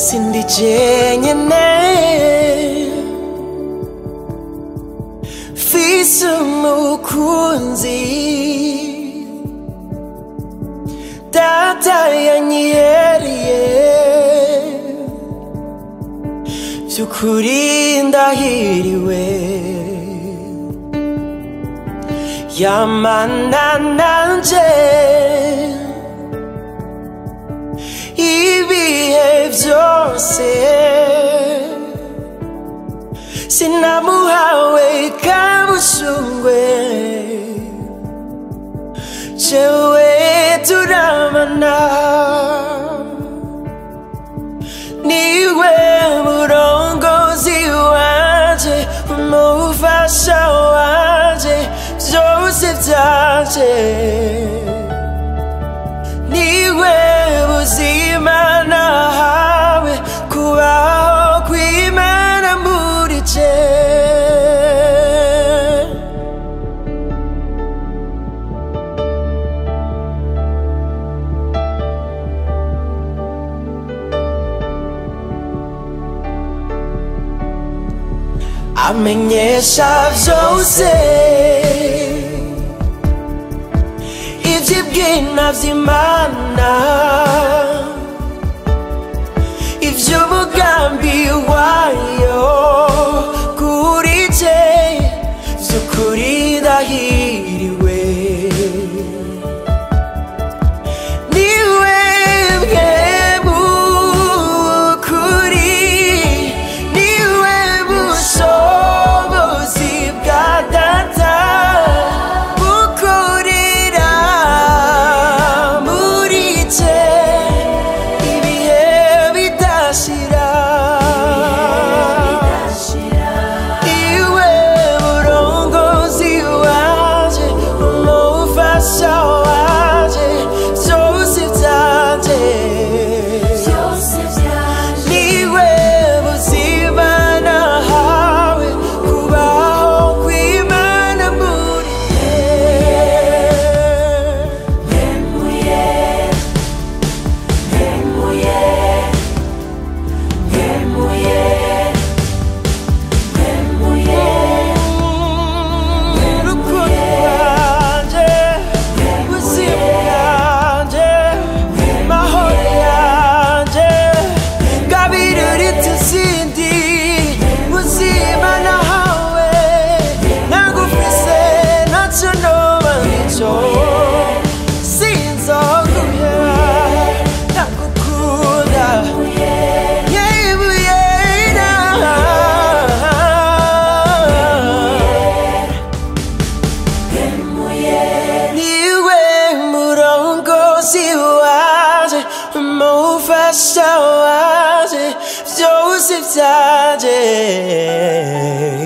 sindi jenyine mfise umukunzi data yanyiheriye by'ukuri ndahiriwe yamana nanje ibihe byose sinamuhawe kabushungwe jewe turabana niwe murongozi wanje umufasha wanje byose byanje niwe buzima nahawe kubaho kw'imana muri je amenyesha byose iby'ibwina by'imana iby'umugambi wayo kuri je by'ukuri ndahiriwe niwe bwebukuri niwe bushobozi bwa data bukorera muri je ibihe bidashira iwe murongozi wanje umufasha wanje byose byanje niwe buzima nahawe kubaho kw'imana muri urukundo rwanje ubuzima bwanje mahoro yanje ngabirira ituzindi buzima nahawe nagufise nacyo noba nicyo sinzoguhera ndagukunda yebuye niwe murongozi waje umufasha waje byose byaje